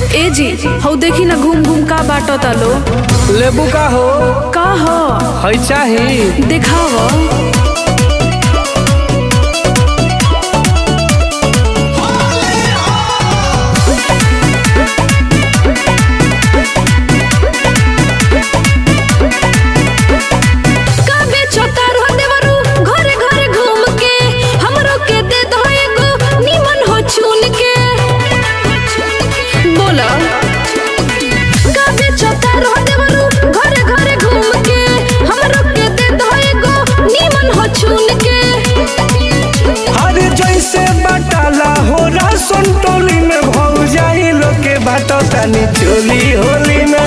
ए जी हौ देखी ना घूम घूम का बाटो तालो लेबू का हो का हो है चाही देखाव काबे छोटा रह देवरू घरे घरे घूम के हमरो के दे दो एगो निमन हो चुन के बोला काबे छोटा रह देवरू घरे घरे घूम के हमरो के दे दो एगो निमन हो चुन के हर जैसे बटाला हो राशन टोली में भौ जाई लोग के बाटो तनी चोली होली में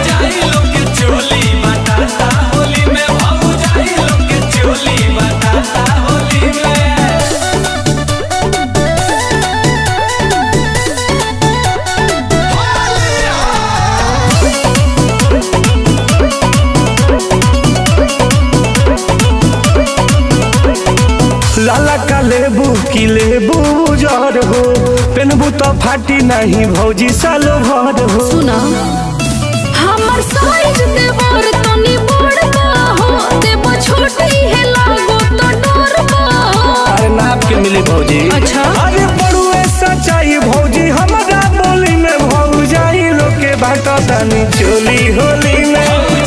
लाला का लेबू की लेबू जर हो पेनबू तो फाटी नहीं भौजी सालो भर हो सुना हमर साइज देवर तनी बड़का हो देव छोटी है लागो तो डरबा अरे नाप के मिली भौजी अच्छा। अरे बड़ुए सच्चाई भौजी हमारा बोली में भौ जाई लोग के बाटो तनी चोली होली में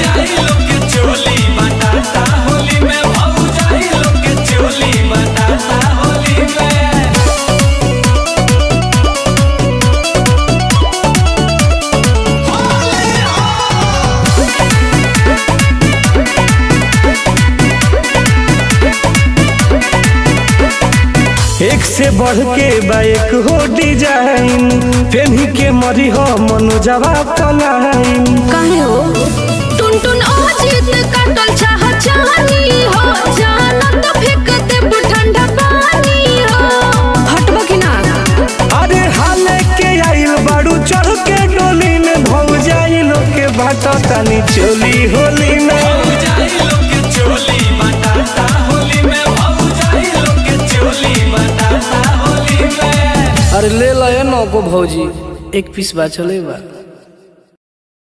एक से बढ़ के बाइक हो डिजाइन पेन्ही के मरी हो मनोजवा पलाइन काहे हो टुन टुन अजीत काटल चाह चाहनी हो जाना तो फेंक दे ठंडा पानी हो हटबा कि ना अरे हाले के आइल बाड़ू चढ़ के डोली में भौ जाई लोग के बाटो तनी चोली होली में अरे ले लो ये नौको भौजी एक पीस बा चले बा